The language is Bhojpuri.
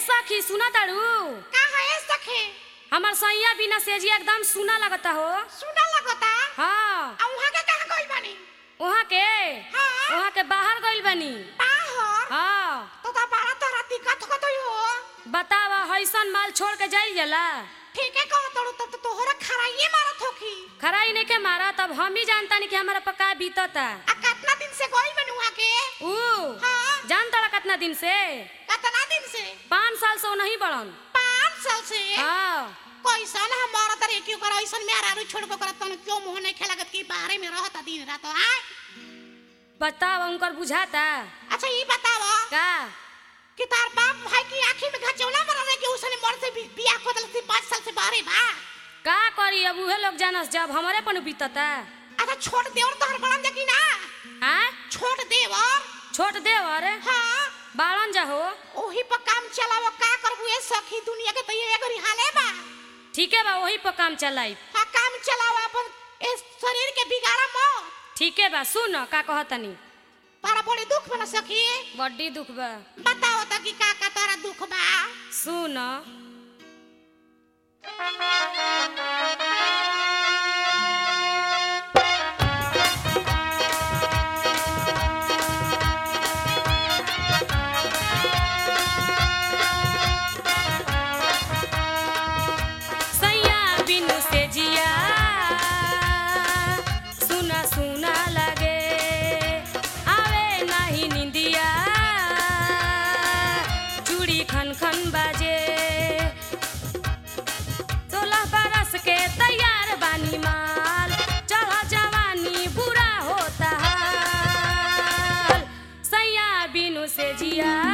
सखी सुना तारू का है सखे हमार सैया बिना सेजिया एकदम सुना लगता हो सुना लगता हाँ आ वहां के कहां गइल बानी वहाँ के हाँ। वहाँ के बाहर गइल बनी बाहर हाँ तो ता बड़ा तोरा दिक्कत हो गई हो बतावा हैसन माल छोड़ के जाइल जाला ठीक है कहो तोड़ तब तो तोहरा खराइए मारत होखी खराई नहीं के मारा तब हम ही जानता नहीं कि हमारा पका बीतता आ कितना दिन से गइल बानी वहां के ऊ हाँ जान तारा कितना दिन से कितना दिन से पाँच साल से वो नहीं बढ़न पाँच साल से हाँ कैसन हमारा तरह क्यों कर ऐसन में आरू छोड़ को करत तन क्यों मोह नहीं खेलगत की बाहर में रहता दिन रात आय बतावा उनकर बुझाता अच्छा ये बताओ का कि तार बाप भाई की आंखी में घचौला मर रहे कि उसने मर से भी बियाह को दल से पाँच साल से बाहर बा का करी अब उहे लोग जानस जब हमारे पन बीतता अच्छा छोड़ देवर तोहर बड़न देखी ना हाँ छोड़ देवर छोट देवर हाँ बाड़न जाहो ओही पर काम चलावो का करबू ए सखी दुनिया के तो ये एगो हाले बा ठीक है बा वही पर काम चलाई हाँ काम चलाओ अपन इस शरीर के बिगाड़ा मत ठीक है बा सुन का कहतनी तारा बड़ी दुख बना सखी बड्डी दुख बा बताओ तो कि का का तारा दुख बा सुन सैया बिनु से जिया सुना सुना लगे आवे नाही निंदिया चूड़ी खन खन बाजे सोलह बरस के तैयार बानी माल चढ़ा जवानी बुरा होता हाल सैया बिनु से जिया